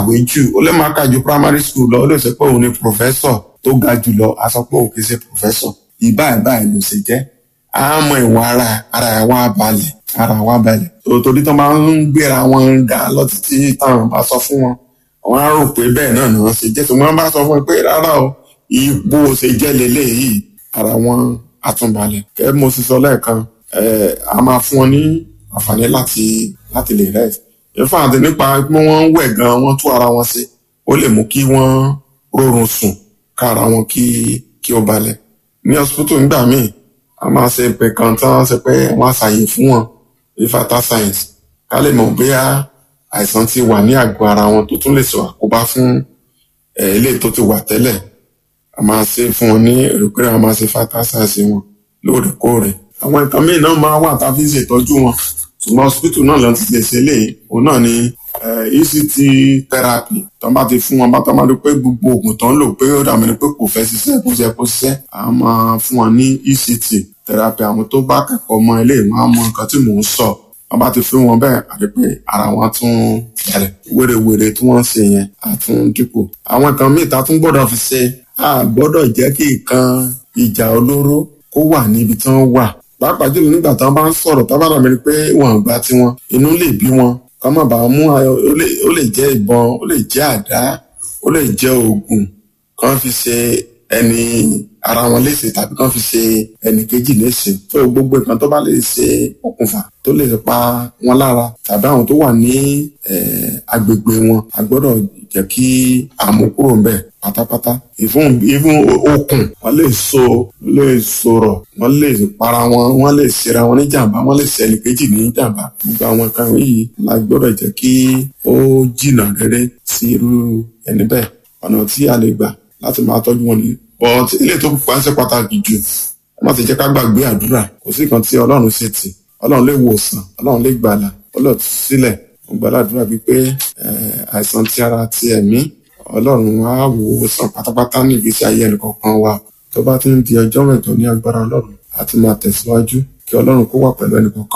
kàwé jù ó lè má kà ju primary school lọ ó lè sọ pé òun ni professor tó ga jù lọ a sọ pé òun kì í ṣe professor ìbáyìí báyìí ló ṣe jẹ́ á mọ ìwà ara ara ẹ̀ wá balẹ̀ ara wa balẹ̀ torí tó máa ń gbéra wọn ga lọ títí táwọn bá sọ fún wọn wọn á rò pé bẹ́ẹ̀ náà ni wọ́n ṣe jẹ́ tí wọ́n bá sọ fún wọn pé rárá o ipò ṣe jẹ́ leléyìí ara wọn àtúnbalẹ̀ kẹ́ mo sì sọ lẹ́ẹ̀kan a máa fún wọn ní àǹfààní láti láti lè rest ìfọ̀ àti nípa pé wọ́n ń wẹ̀ gan wọ́n tú ara wọn ṣe ó lè mú kí wọ́n rọrùn sùn kára wọn kí kí ó balẹ̀ ní hospital nígbà míì a máa ṣe pé kan tí wọ́n ṣe pé wọ́n á ṣàyè fún wọn ní fata science ká lè mọ̀ bóyá àìsàn ti wà ní àgọ́ ara wọn tó tún lè sọ àkóbá fún eléyìí tó ti wà tẹ́lẹ̀ a máa ṣe fún wọn ní èrò pé a máa ṣe fata science wọn lóòrèkóòrè àwọn nǹkan míì náà máa wà tá a fi ń ṣètọ́jú wọn ṣùgbọ́n hospital náà ló ti lè ṣe léyìí òun náà ni ECT therapy tó bá ti fún wọn bá tó máa rí pé gbogbo oògùn tó ń lò pé ó dàbí ni pé kò fẹ́ ṣiṣẹ́ kó ṣe kó ṣiṣẹ́ a máa fún wọn ní ECT therapy àwọn tó bá kẹ́kọ̀ọ́ mọ ilé wọn á mọ nǹkan tí mò ń sọ wọn bá ti fún wọn bẹ́ẹ̀ àti pé ara wọn tún bẹ̀rẹ̀ wérewère tí wọ́n ń ṣe yẹn á tún dínkù àwọn nǹkan míì tá a tún gbọ́dọ̀ fi ṣe a gbọ́dọ̀ jẹ́ kí nǹkan ìjà olóró kó wà níbi tí wọ́n wà pàápàá jùlọ nígbà tí wọ́n bá ń sọ̀rọ̀ tó bá dàbí ni pé wọn ò gbà tiwọn inú lè bí wọn ká má bàa mú ó lè jẹ́ ìbọn ó lè jẹ́ àdá ó lè jẹ́ oògùn kan fi ṣe ẹni ara wọn léṣe tàbí kan fi ṣe ẹnì kejì léṣe fún gbogbo nǹkan tó bá lè ṣe okùnfà tó lè pa wọn lára tàbí àwọn tó wà ní agbègbè wọn a gbọ́dọ̀ jẹ́ kí àmúkúrò ńbẹ̀ pátápátá ìfún ìfún okùn wọn lè so lè sọ̀rọ̀ wọn lè para wọn wọn lè ṣera wọn ní jàǹbá wọn lè ṣe ẹnì kejì ní jàǹbá gbogbo àwọn nǹkan yìí la gbọ́dọ̀ jẹ́ kí ó jìnnà rere sí irú ẹni bẹ́ẹ̀ ọ̀nà tí a lè gbà láti máa tọ́jú wọn nìyí but ilé tó pa ń ṣe pàtàkì jù ẹ má ti jẹ́ ká gbàgbé àdúrà kò sí nǹkan tí ọlọ́run ṣe tì ọlọ́run lè wòsàn ọlọ́run lè gbàlà ọlọ́run ti sílẹ̀ mo gbàdúrà wípé àìsàn ti ara ti ẹ̀mí ọlọ́run á wò ó sàn pátápátá ní ìgbésí ayé ẹnìkọ̀ọ̀kan wa tó bá ti ń di ọjọ́ mẹ́jọ ní agbára ọlọ́run á ti máa tẹ̀síwájú kí ọlọ́run kó wà pẹ̀lú ẹnìkọ̀ọ̀kan.